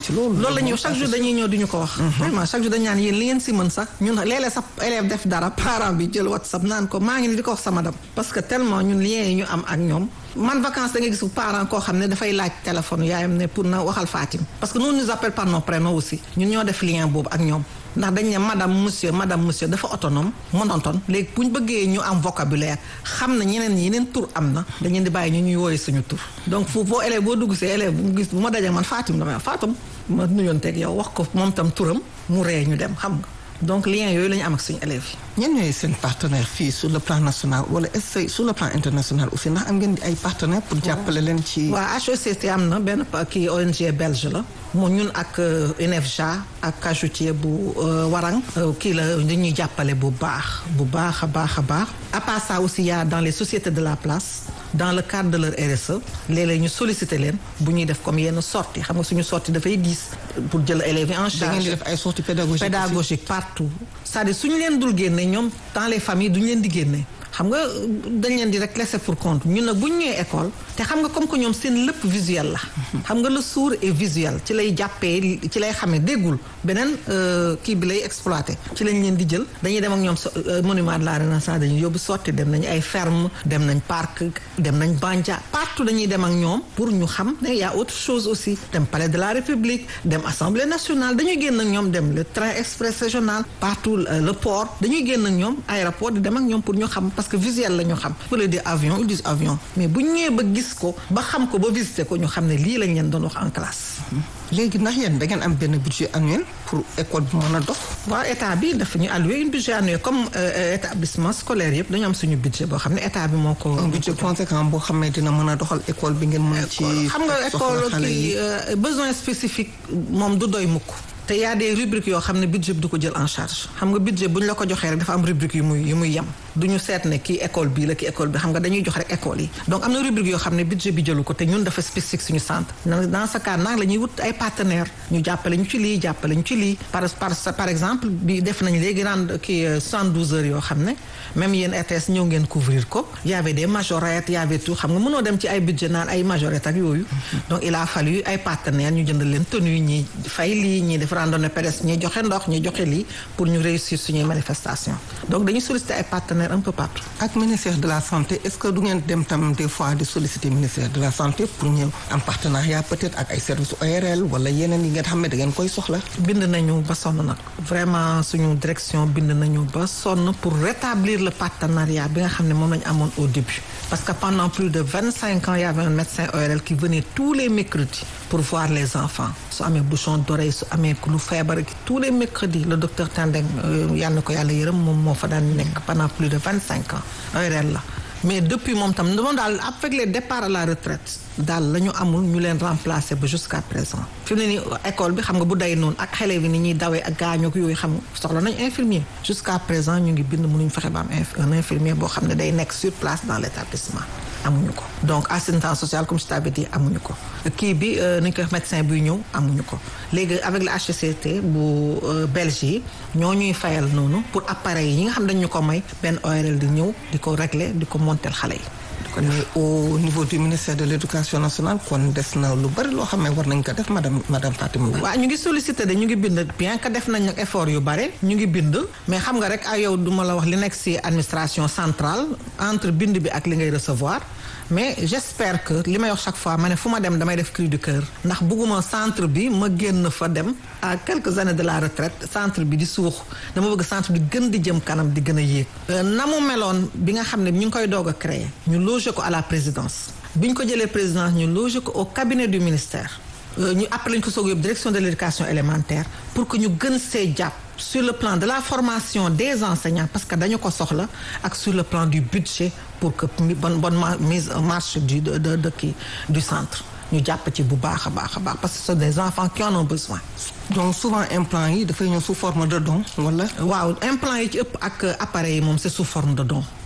ci loolu loolu la ñuy chaque jour dañuy ñëw duñu ko wax vraiment chaque jour dañu naan yéen li ngeen si mën sax ñun léeg-léeg sax élève def dara parent bi jël whatsapp naan ko maa ngi ni di ko wax sama dam parce que tellement ñun lien yi ñu am ak ñoom man vacances da nga gis parent koo xam ne dafay laaj téléphone yaayam ne pour na waxal Fatim parce que nous nous appelle par nos prénoms aussi ñun ñoo def lien boobu ak ñoom ndax dañ ne madame monsieur madame monsieur dafa autonome monotone léegi bu ñu bëggee ñu am vocabulaire xam na ñeneen ñi yeneen tur am na dañu di bàyyi ñu ñuy wooyee suñu tur donc foofu boo élève boo dugg see élève bu gis bu ma dajee man Fatim damay wax Fatim ma nuyoonteeg yow wax ko moom tam turam mu ree ñu dem xam nga donc lien yooyu la ñu am ak suñu élèves yi. ñenn ñooy seen partenaire fii sur le plan national wala est-ce que sur le plan international aussi ndax am ngeen ay partenaires pour jàppale leen ci. waaw HECT am na benn kii ONG belge la mu ñun ak UNEFJA ak cajutier bu Warang kii la dañuy jàppale bu baax bu baax a baax a baax à part ça aussi y a dans les sociétés de la place dans le cadre de leur RSE léeg-léeg ñu solliciter leen bu ñuy def comme yenn sortie xam nga suñu sortie dafay diis pour jël élèves yi en charge. da ngeen di def ay sorties pédagogiques pédagogique partout c'est-à-dire suñu leen dul génne ñoom dans les familles duñu leen di génne xam nga dañ leen di rek laisser pour compte ñun nag bu ñu ñëwee école te xam nga comme que ñoom seen lépp visuel la. xam nga le sourd est visuel ci lay jàppee ci lay xamee déggul beneen kii bi lay exploité ci lañ leen di jël dañuy dem ak ñoom monument de la renaissance dañuy yóbbu sotti dem nañ ay ferme dem nañ parc dem nañ Bandia partout dañuy dem ak ñoom pour ñu xam ne y a autre chose aussi dem palais de la république dem assemblée nationale dañuy génn ak ñoom dem le train express régional partout le port dañuy génn ak ñoom aéroport di dem ak ñoom pour ñu xam parce que visuel la ñu xam pour le dire avion ils disent avion mais bu ñëwee ba gis ko ba xam ko ba visiter ko ñu xam ne lii lañ leen doon wax en classe. léegi ndax yéen da ngeen am benn budget annuel pour école bi mën a dox. waaw état bi dafa ñu alloué un budget annuel comme établissement scolaire yëpp dañu am suñu budget boo xam ne état bi moo ko. un budget conséquent boo xam ne dina mën a doxal école bi ngeen mën ci. xam nga école kii besoin spécifique moom du doy mukk. te y a des rubriques yoo xam ne budget bi du ko jël en charge xam nga budget bu ñu la ko joxee rek dafa am rubrique yu muy yu muy yem du ñu seet ne kii école bii la kii école bi xam nga dañuy jox rek école yi donc am na rubrique yoo xam ne budget bi jëlu ko te ñun dafa spécifique suñu centre dans ce cas nag la ñuy wut ay partenaires ñu jàppale ñu ci lii jàppale ñu ci lii par par par exemple bi def nañ léegi rend kii 72 heures yoo xam ne même yéen RTS ñëw ngeen couvrir ko y avait des majorettes y avait tout xam nga mënoo dem ci ay budget naan ay majorettes ak yooyu donc il a fallu ay partenaires ñu jëndal leen tenue ñi fay lii ñi def randonnée pédestre ñi joxe ndox ñi joxe lii pour ñu réussir suñuy manifestation donc dañuy solliciter ay partenaires un peu partout. ak ministère de la santé est-ce que du ngeen dem tam des fois di solliciter ministère de la santé pour ñëw am partenariat peut-être ak ay services ORL wala yeneen yi ngeen xam ne da ngeen koy soxla. bind nañu ba sonn nag vraiment suñu direction bind nañu ba sonn pour rétablir le partenariat bi nga xam ne moom lañu amoon au début parce que pendant plus de vingt cinq ans il y avait un médecin ORL qui venait tous les mercredis pour voir les enfants su amee bouchon d'oreille su amee lu feebar tous les mercredis le docteur Tandeng yal na ko yàlla yërëm moom moo fa daan nekk pendant plus de vingt cinq ans ORL la mais depuis moom tam moom daal avec les départs à la retraite daal la ñu amul ñu leen remplacer ba jusqu'à présent fi mu ne nii école bi xam nga bu day noonu ak xale bi ni ñuy dawee ak gaañook yooyu xam nga soxla nañ infirmier jusqu'à présent ñu ngi bind mënuñ fexe ba am un infirmier boo xam ne day nekk sur place dans l'établissement amuñu ko donc assistance sociale comme je t'avais dit amuñu ko kii bi nañ ko médecin buy ñëw amuñu ko léegi avec le HCCT bu Belge yi ñoo ñuy fayal noonu pour appareil yi nga xam dañ ñu ko may benn ORL di ñëw di ko régler di ko monter xale yi mais au niveau du ministère de l'éducation nationale kon des na lu bari loo xam ne war nañ ko def madame madame Fatima waaw ñu ngi sollicité de ñu ngi bind bien que def nañ nag effort yu bare ñu ngi bind mais xam nga rek ay yow duma la wax li nekk ci administration centrale entre bind bi ak li ngay recevoir mais j'espère que li may wax chaque fois ma ne fu ma dem damay def cri du cœur ndax bëgguma centre bi ma génn fa dem à quelques années de la retraite centre bi di suux dama bëgg centre bi gën di jëm kanam di gën a yéeg na mu meloon bi nga xam ne ñu ngi koy doog a créer ñu loger ko à la présidence bi ñu ko jëlee présidence ñu loger ko au cabinet du ministère ñu après lañ ko soog yóbbu direction de l'éducation élémentaire pour que ñu gën see jàpp sur le plan de la formation des enseignants parce que dañu ko soxla ak sur le plan du budget pour que bonne bonne mise en marche du de de de kii du centre ñu jàpp ci bu baax a baax a baax parce que ce sont des enfants qui en ont besoin. donc souvent implant yi dafay ñëw sous forme de don wala. waaw implant yi ci ëpp ak appareil yi moom c'est sous forme de don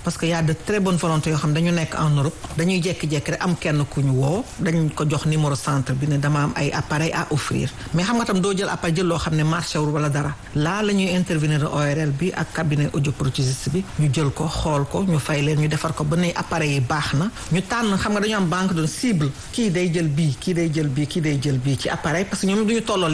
parce que y a de très bonnes volontés yoo xam dañu nekk en Europe dañuy jekki-jekki rek am kenn ku ñu woo dañ ko jox numéro centre bi ne dama am ay appareil à offrir mais xam nga tam doo jël appareil jël loo xam ne marché wul wala dara laa la ñuy intervenir ORL bi ak cabinet audioprothésiste bi ñu jël ko xool ko ñu fay leen ñu defar ko ba ne appareil yi baax na ñu tànn xam nga dañu am banque de cible kii day jël bii kii day jël bii kii day jël bii ci appareil parce que ñoom duñu tolloo